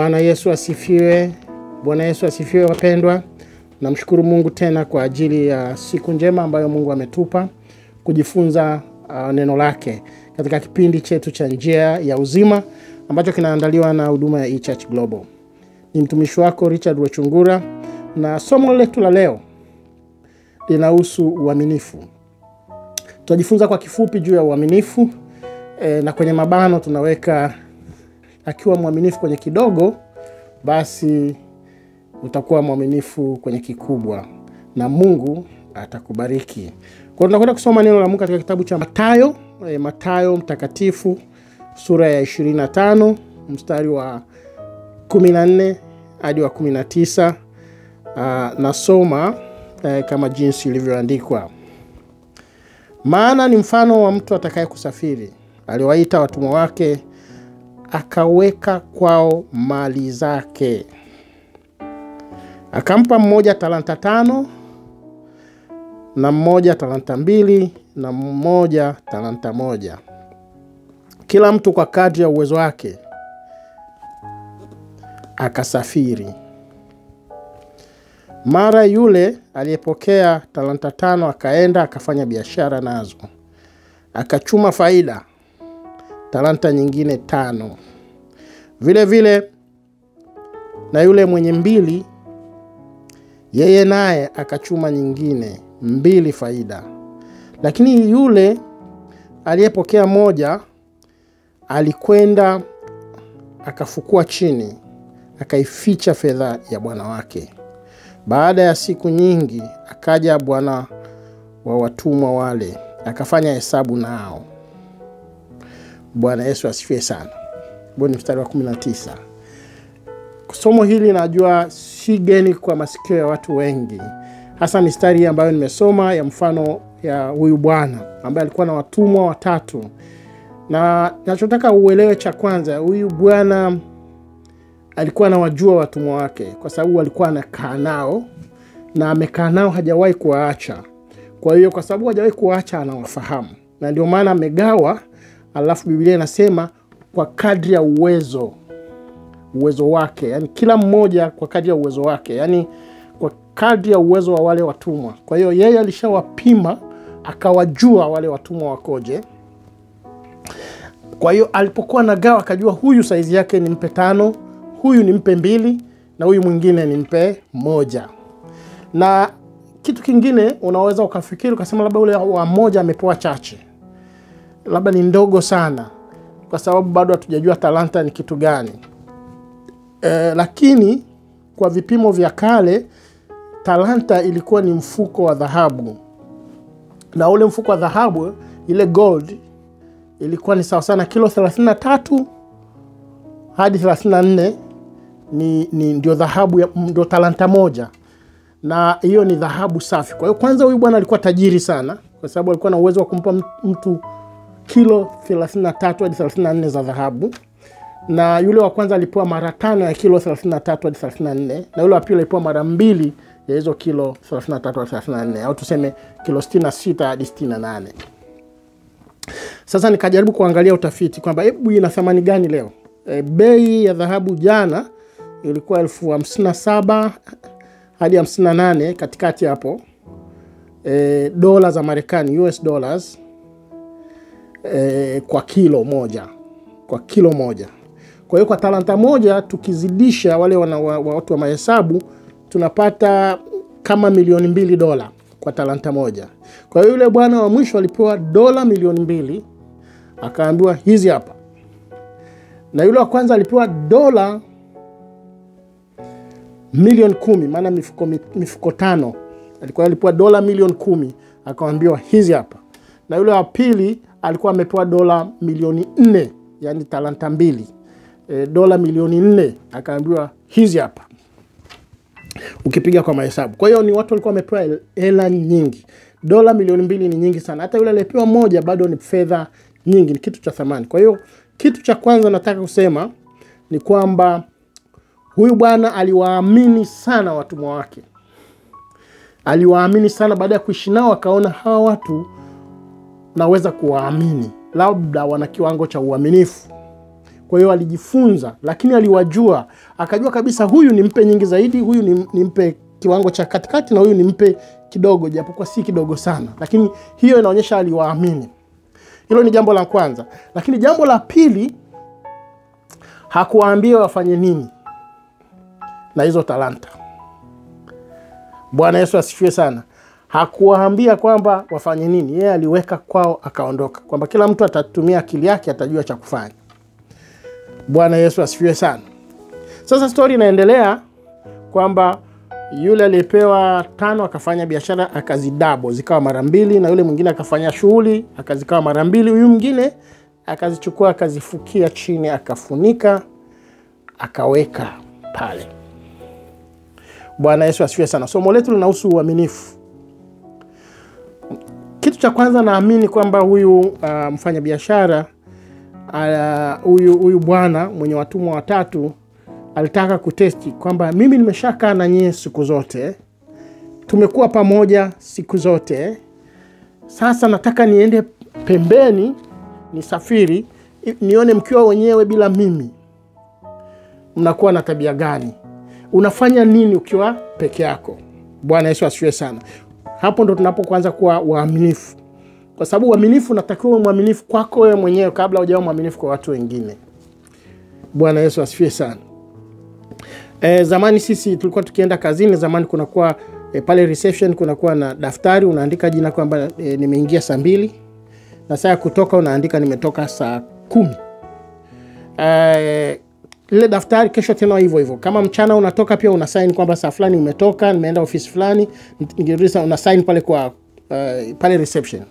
Bwana Yesu asifiwe. Bwana Yesu asifiwe, wapendwa. Namshukuru Mungu tena kwa ajili ya siku njema ambayo Mungu ametupa kujifunza uh, neno lake katika kipindi chetu cha njia ya uzima ambacho kinaandaliwa na huduma ya eChurch Global. Ni mtumishi wako Richard Wechungura, na somo letu la leo linahusu uaminifu. Tutajifunza kwa kifupi juu ya uaminifu e, na kwenye mabano tunaweka akiwa mwaminifu kwenye kidogo, basi utakuwa mwaminifu kwenye kikubwa na Mungu atakubariki. Kwa hiyo tunakwenda kusoma neno la Mungu katika kitabu cha Mathayo, e, Mathayo mtakatifu sura ya 25 mstari wa 14 hadi wa 19. Uh, nasoma eh, kama jinsi ilivyoandikwa. Maana ni mfano wa mtu atakaye kusafiri, aliwaita watumwa wake, akaweka kwao mali zake. Akampa mmoja talanta tano, na mmoja talanta mbili, na mmoja talanta moja, kila mtu kwa kadri ya uwezo wake. Akasafiri. Mara yule aliyepokea talanta tano akaenda akafanya biashara nazo, akachuma faida talanta nyingine tano. Vile vile na yule mwenye mbili, yeye naye akachuma nyingine mbili faida. Lakini yule aliyepokea moja alikwenda akafukua chini, akaificha fedha ya bwana wake. Baada ya siku nyingi akaja bwana wa watumwa wale, akafanya hesabu nao. Bwana Yesu asifiwe sana. Huo ni mstari wa 19. Somo hili najua si geni kwa masikio ya watu wengi, hasa mistari hii ambayo nimesoma ya mfano ya huyu bwana ambaye alikuwa na watumwa watatu, na nachotaka uelewe, cha kwanza, huyu bwana alikuwa anawajua watumwa wake kwa sababu alikuwa anakaa nao na amekaa nao, hajawahi kuwaacha. Kwa hiyo kwa sababu hajawahi kuwaacha, anawafahamu na ndio maana amegawa. Alafu Biblia inasema kwa kadri ya uwezo uwezo wake, yani kila mmoja kwa kadri ya uwezo wake, yani kwa kadri ya uwezo wa wale watumwa. Kwa hiyo yeye alishawapima akawajua wale watumwa wakoje. Kwa hiyo alipokuwa nagawa akajua huyu saizi yake nimpe tano huyu nimpe mbili na huyu mwingine nimpe moja. Na kitu kingine unaweza ukafikiri ukasema labda ule wa moja amepewa chache, labda ni ndogo sana, kwa sababu bado hatujajua talanta ni kitu gani. E, lakini kwa vipimo vya kale talanta ilikuwa ni mfuko wa dhahabu, na ule mfuko wa dhahabu ile gold ilikuwa ni sawa sana kilo 33 hadi 34 ni, ni ndio dhahabu ndio talanta moja, na hiyo ni dhahabu safi. Kwa hiyo kwanza, huyu bwana alikuwa tajiri sana, kwa sababu alikuwa na uwezo wa kumpa mtu kilo 33 hadi 34 za dhahabu, na yule wa kwanza alipewa mara tano ya kilo 33 hadi 34, na yule wa pili alipewa mara mbili ya hizo kilo 33 hadi 34, au tuseme kilo 66 hadi 68. Sasa nikajaribu kuangalia utafiti kwamba hebu ina thamani gani leo. E, bei ya dhahabu jana ilikuwa elfu hamsini na saba hadi hamsini na nane katikati hapo, e, dola za Marekani, US dollars e, kwa kilo moja, kwa kilo moja. Kwa hiyo kwa talanta moja tukizidisha wale wana, wa, watu wa mahesabu tunapata kama milioni mbili dola kwa talanta moja. Kwa hiyo yule bwana wa mwisho alipewa dola milioni mbili akaambiwa hizi hapa na yule wa kwanza alipewa dola milioni kumi maana mifuko, mifuko tano alikuwa alipewa dola milioni kumi akawambiwa hizi hapa, na yule wa pili alikuwa amepewa dola milioni nne yani talanta mbili e, dola milioni nne akaambiwa hizi hapa, ukipiga kwa mahesabu. Kwa hiyo ni watu walikuwa wamepewa hela nyingi. Dola milioni mbili ni nyingi sana, hata yule aliyepewa moja bado ni fedha nyingi, ni kitu cha thamani. Kwa hiyo kitu cha kwanza nataka kusema ni kwamba huyu bwana aliwaamini sana watumwa wake, aliwaamini sana. Baada ya kuishi nao, akaona hawa watu naweza kuwaamini, labda wana kiwango cha uaminifu. Kwa hiyo alijifunza, lakini aliwajua, akajua kabisa huyu nimpe nyingi zaidi, huyu nim- nimpe kiwango cha katikati, na huyu nimpe kidogo, japokuwa si kidogo sana, lakini hiyo inaonyesha aliwaamini. Hilo ni jambo la kwanza, lakini jambo la pili, hakuwaambia wafanye nini na hizo talanta. Bwana Yesu asifiwe sana. Hakuwaambia kwamba wafanye nini, yeye aliweka kwao akaondoka, kwamba kila mtu atatumia akili yake, atajua cha kufanya. Bwana Yesu asifiwe sana. Sasa stori inaendelea kwamba yule aliyepewa tano akafanya biashara akazidabo zikawa mara mbili, na yule mwingine akafanya shughuli akazikawa mara mbili, huyu mwingine akazichukua akazifukia chini akafunika akaweka pale. Bwana Yesu asifiwe sana. Somo letu linahusu uaminifu. Kitu cha kwanza naamini kwamba huyu uh, mfanyabiashara uh, huyu huyu bwana mwenye watumwa watatu alitaka kutesti kwamba mimi nimeshakaa na nyie siku zote, tumekuwa pamoja siku zote, sasa nataka niende pembeni nisafiri, i- nione mkiwa wenyewe bila mimi mnakuwa na tabia gani, unafanya nini ukiwa peke yako. Bwana Yesu asifiwe sana. Hapo ndo tunapokuanza kuwa waaminifu, kwa sababu uaminifu unatakiwa uwe mwaminifu kwako wewe mwenyewe kabla hujawa mwaminifu kwa watu wengine. Bwana Yesu asifiwe sana. E, zamani sisi tulikuwa tukienda kazini, zamani kunakuwa e, pale reception kunakuwa na daftari unaandika jina kwamba e, nimeingia saa mbili na saa ya kutoka unaandika nimetoka saa kumi. E, lile daftari kesho tena hivyo hivyo. Kama mchana unatoka pia una sign kwamba saa fulani umetoka, nimeenda ofisi fulani, nikirudi una sign pale kwa uh, pale reception.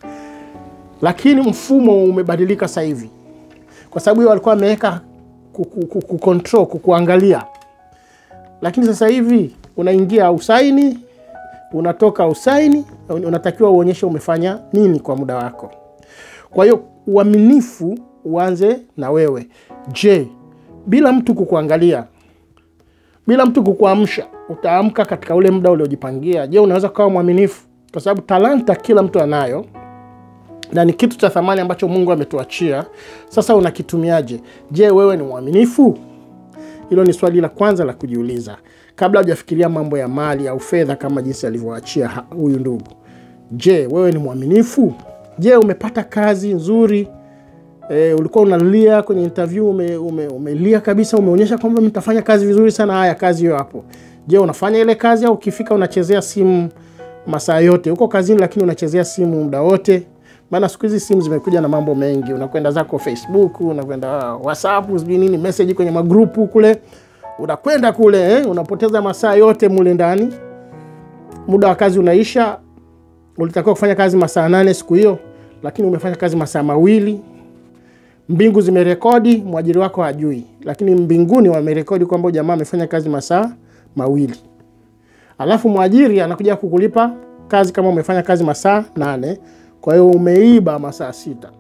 Lakini mfumo umebadilika sasa hivi, kwa sababu hiyo walikuwa wameweka kucontrol, kukuangalia. Lakini sasa hivi unaingia usaini, unatoka usaini, unatakiwa uonyeshe umefanya nini kwa muda wako. Kwa hiyo uaminifu uanze na wewe. Je, bila mtu kukuangalia, bila mtu kukuamsha, utaamka katika ule muda uliojipangia? Je, unaweza kuwa mwaminifu? Kwa sababu talanta kila mtu anayo na ni kitu cha thamani ambacho Mungu ametuachia. Sasa unakitumiaje? Je, wewe ni mwaminifu? Hilo ni swali la kwanza la kujiuliza kabla hujafikiria mambo ya mali au fedha kama jinsi alivyoachia huyu ndugu. Je, wewe ni mwaminifu? Je, umepata kazi nzuri? E, ulikuwa unalia kwenye interview ume, ume, umelia kabisa, umeonyesha kwamba mtafanya kazi vizuri sana. Haya, kazi hiyo hapo. Je, unafanya ile kazi au ukifika unachezea simu masaa yote? Uko kazini lakini unachezea simu muda wote? Maana siku hizi simu zimekuja na mambo mengi, unakwenda zako Facebook, unakwenda WhatsApp, sijui nini, message kwenye magrupu kule, unakwenda kule eh, unapoteza masaa yote mule ndani. Muda wa kazi unaisha, ulitakiwa kufanya kazi masaa nane siku hiyo, lakini umefanya kazi masaa mawili. Mbingu zimerekodi, mwajiri wako hajui, lakini mbinguni wamerekodi kwamba jamaa amefanya kazi masaa mawili, alafu mwajiri anakuja kukulipa kazi kama umefanya kazi masaa nane. Kwa hiyo umeiba masaa sita.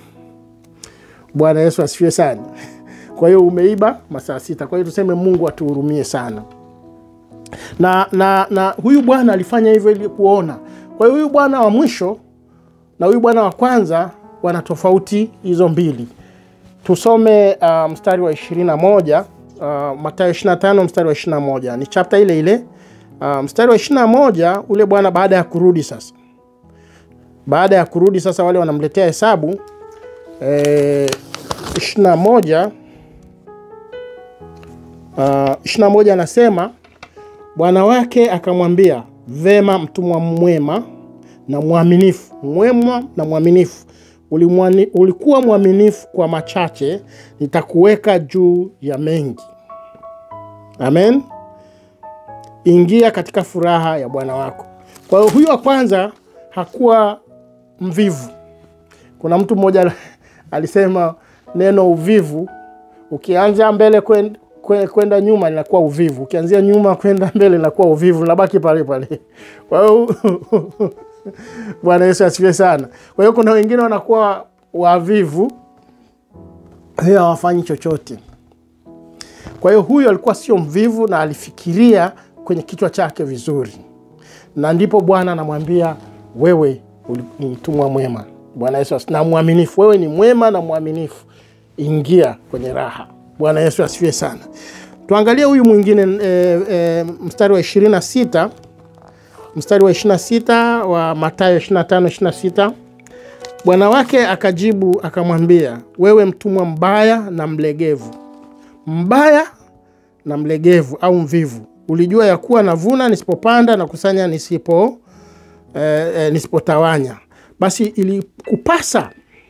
Bwana Yesu asifiwe sana. Kwa hiyo umeiba masaa sita. Kwa hiyo tuseme Mungu atuhurumie sana. Na, na, na huyu bwana alifanya hivyo ili kuona. Kwa hiyo huyu bwana wa mwisho na huyu bwana wa kwanza wana tofauti hizo mbili. Tusome uh, mstari wa 21 uh, Mathayo 25 mstari wa 21 ni chapta ile ile. Uh, mstari wa 21 ule bwana baada ya kurudi sasa baada ya kurudi sasa, wale wanamletea hesabu e, ishirini na moja ishirini na moja anasema bwana wake akamwambia, vema, mtumwa mwema na mwaminifu, mwema na mwaminifu, ulimwani, ulikuwa mwaminifu kwa machache, nitakuweka juu ya mengi. Amen, ingia katika furaha ya bwana wako. Kwa hiyo huyu wa kwanza hakuwa mvivu. Kuna mtu mmoja alisema neno uvivu, ukianza mbele kwenda kwenda nyuma linakuwa uvivu, ukianzia nyuma kwenda mbele linakuwa uvivu, linabaki pale pale. Kwa hiyo Bwana Yesu asifiwe sana. Kwa hiyo kuna wengine wanakuwa wavivu, hiyo hawafanyi chochote. Kwa hiyo huyu alikuwa sio mvivu na alifikiria kwenye kichwa chake vizuri, na ndipo Bwana anamwambia wewe ni mtumwa mwema. Bwana Yesu na mwaminifu. Wewe ni mwema na mwaminifu, ingia kwenye raha. Bwana Yesu asifiwe sana. Tuangalie huyu mwingine e, e, mstari wa 26 mstari wa 26 wa Mathayo 25 26. Bwana wake akajibu akamwambia, wewe mtumwa mbaya na mlegevu, mbaya na mlegevu au mvivu, ulijua ya kuwa navuna nisipopanda na kusanya nisipo e, e, nisipotawanya. Basi ilikupasa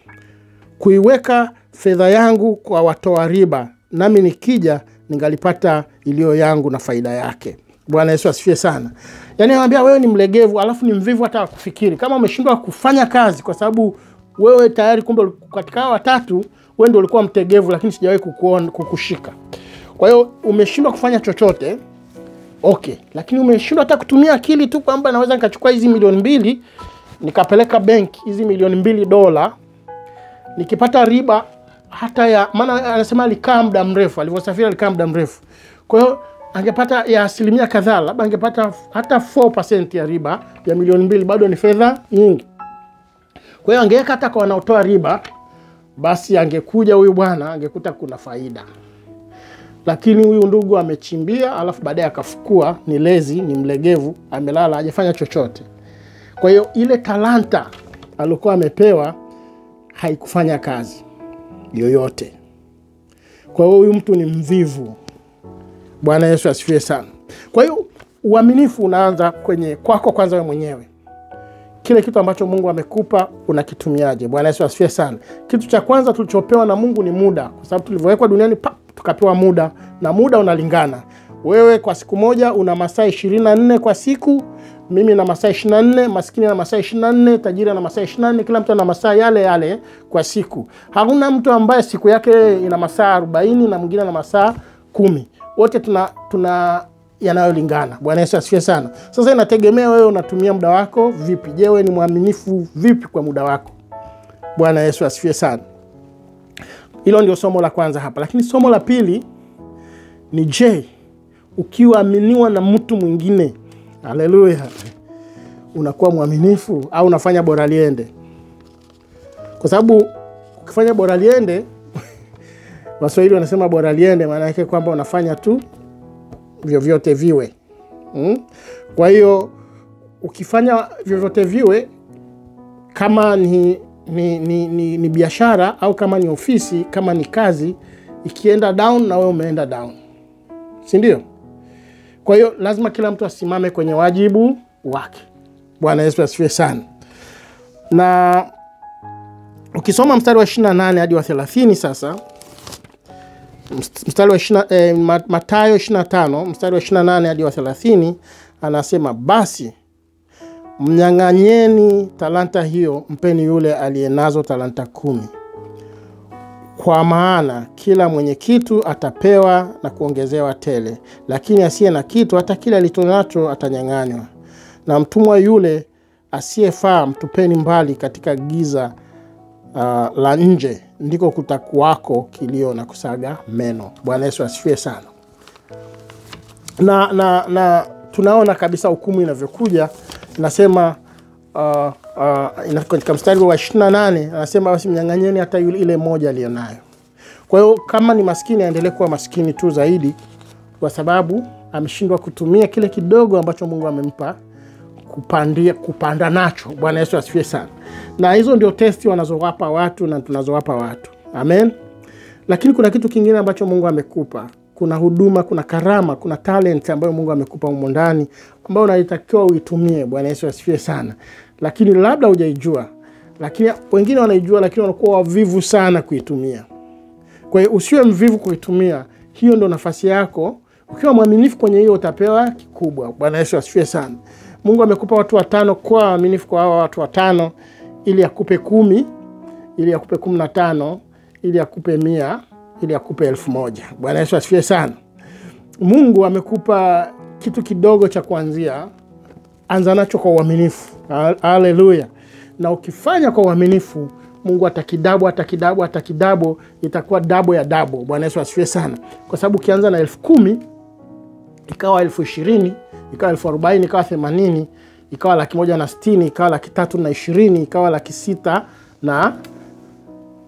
kuiweka fedha yangu kwa watoa riba, nami nikija ningalipata iliyo yangu na faida yake. Bwana Yesu asifiwe sana. Yaani anambia wewe ni mlegevu, alafu ni mvivu hata kufikiri. Kama umeshindwa kufanya kazi kwa sababu wewe tayari, kumbe katika hao watatu wewe ndio ulikuwa mtegevu, lakini sijawahi kukuona kukushika. Kwa hiyo umeshindwa kufanya chochote okay, lakini umeshindwa hata kutumia akili tu kwamba naweza nikachukua hizi milioni mbili nikapeleka benki, hizi milioni mbili dola nikipata riba hata ya maana, anasema alikaa muda mrefu, alivyosafiri alikaa muda mrefu. Kwa hiyo angepata ya asilimia kadhaa, labda angepata hata 4% ya riba ya milioni mbili, bado ni fedha nyingi. Kwa hiyo angeweka hata kwa wanaotoa riba, basi angekuja huyu bwana angekuta kuna faida, lakini huyu ndugu amechimbia, alafu baadaye akafukua. Ni lezi, ni mlegevu, amelala, hajafanya chochote. Kwa hiyo ile talanta alikuwa amepewa haikufanya kazi yoyote. Kwa hiyo huyu mtu ni mvivu. Bwana Yesu asifiwe sana. Kwa hiyo uaminifu unaanza kwenye kwako kwanza, wewe mwenyewe. Kile kitu ambacho Mungu amekupa unakitumiaje? Bwana Yesu asifiwe sana. Kitu cha kwanza tulichopewa na Mungu ni muda, kwa sababu tulivyowekwa duniani pap, tukapewa muda na muda unalingana. Wewe kwa siku moja una masaa ishirini na nne kwa siku mimi na masaa 24, maskini na masaa 24, tajiri na masaa 24, kila mtu ana masaa yale yale kwa siku. Hakuna mtu ambaye siku yake ina masaa 40 na mwingine ana masaa kumi. Wote tuna, tuna yanayolingana. Bwana Yesu asifiwe sana. Sasa inategemea wewe unatumia muda wako vipi. Je, wewe ni mwaminifu vipi kwa muda wako? Bwana Yesu asifiwe sana. Hilo ndio somo la kwanza hapa, lakini somo la pili ni je, ukiwaaminiwa na mtu mwingine Haleluya, unakuwa mwaminifu au unafanya bora liende? Kwa sababu ukifanya bora liende, Waswahili wanasema bora liende, maana yake kwamba unafanya tu vyovyote viwe hmm? Kwa hiyo ukifanya vyovyote viwe, kama ni, ni, ni, ni, ni biashara au kama ni ofisi, kama ni kazi, ikienda down na wewe umeenda down, si ndio? Kwa hiyo lazima kila mtu asimame kwenye wajibu wake. Bwana Yesu asifiwe sana. Na ukisoma mstari wa 28 hadi wa 30 sasa, mstari wa 20, eh, Mathayo 25 mstari wa 28 hadi wa 30 anasema, basi mnyang'anyeni talanta hiyo, mpeni yule aliyenazo talanta kumi kwa maana kila mwenye kitu atapewa na kuongezewa tele, lakini asiye na kitu, hata kile alichonacho atanyang'anywa. Na mtumwa yule asiyefaa mtupeni mbali katika giza uh, la nje, ndiko kutakuwako kilio na kusaga meno. Bwana Yesu asifiwe sana. Na, na, na tunaona kabisa hukumu inavyokuja inasema uh, uh, katika mstari wa 28 anasema basi mnyang'anyeni hata yule ile moja aliyonayo. Kwa hiyo kama ni maskini aendelee kuwa maskini tu zaidi, kwa sababu ameshindwa kutumia kile kidogo ambacho Mungu amempa kupandia, kupanda nacho. Bwana Yesu asifiwe sana. Na hizo ndio testi wanazowapa watu na tunazowapa watu, amen. Lakini kuna kitu kingine ambacho Mungu amekupa kuna huduma, kuna karama, kuna talent ambayo Mungu amekupa humo ndani ambayo unatakiwa uitumie. Bwana Yesu asifiwe sana. Lakini labda hujaijua, lakini wengine wanaijua, lakini wanakuwa wavivu sana kuitumia. Kwa hiyo usiwe mvivu kuitumia, hiyo ndo nafasi yako. Ukiwa mwaminifu kwenye hiyo utapewa kikubwa. Bwana Yesu asifiwe sana. Mungu amekupa watu watano, kuwa waaminifu kwa hao watu watano, ili akupe kumi, ili akupe kumi na tano, ili akupe mia ili akupe elfu moja. Bwana Yesu asifiwe sana. Mungu amekupa kitu kidogo cha kuanzia, anza nacho kwa uaminifu. Haleluya! Na ukifanya kwa uaminifu, Mungu atakidabo, atakidabo, atakidabo, itakuwa dabo ya dabo. Bwana Yesu asifiwe sana, kwa sababu ukianza na elfu kumi ikawa elfu ishirini ikawa elfu arobaini ikawa themanini ikawa laki moja na sitini ikawa laki tatu na ishirini ikawa laki sita na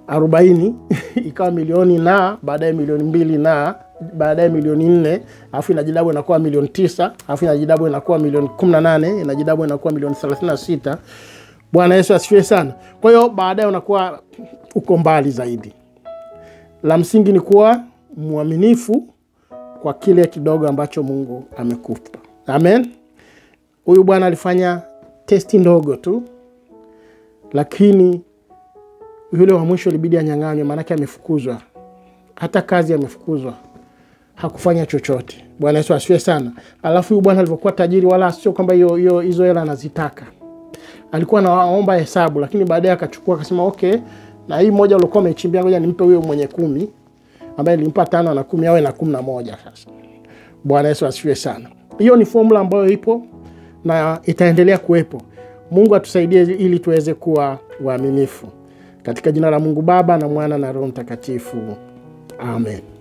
arobaini ikawa milioni na baadaye milioni mbili na baadaye milioni nne alafu inajidabu inakuwa milioni tisa alafu inajidabu inakuwa milioni kumi na nane inajidabu inakuwa milioni thelathini na sita bwana yesu asifiwe sana kwa hiyo baadaye unakuwa uko mbali zaidi la msingi ni kuwa mwaminifu kwa kile kidogo ambacho mungu amekupa amen huyu bwana alifanya testi ndogo tu lakini yule wa mwisho ilibidi anyang'anywe maanake amefukuzwa hata kazi amefukuzwa hakufanya chochote bwana yesu asifiwe sana alafu huyu bwana alivyokuwa tajiri wala sio kwamba hiyo hiyo hizo hela anazitaka alikuwa anaomba hesabu lakini baadaye akachukua akasema okay na hii moja uliokuwa umeichimbia ngoja nimpe huyo mwenye kumi ambaye nilimpa tano na kumi awe na kumi na moja sasa bwana yesu asifiwe sana hiyo ni formula ambayo ipo na itaendelea kuwepo mungu atusaidie ili tuweze kuwa waaminifu katika jina la mungu baba na mwana na roho mtakatifu amen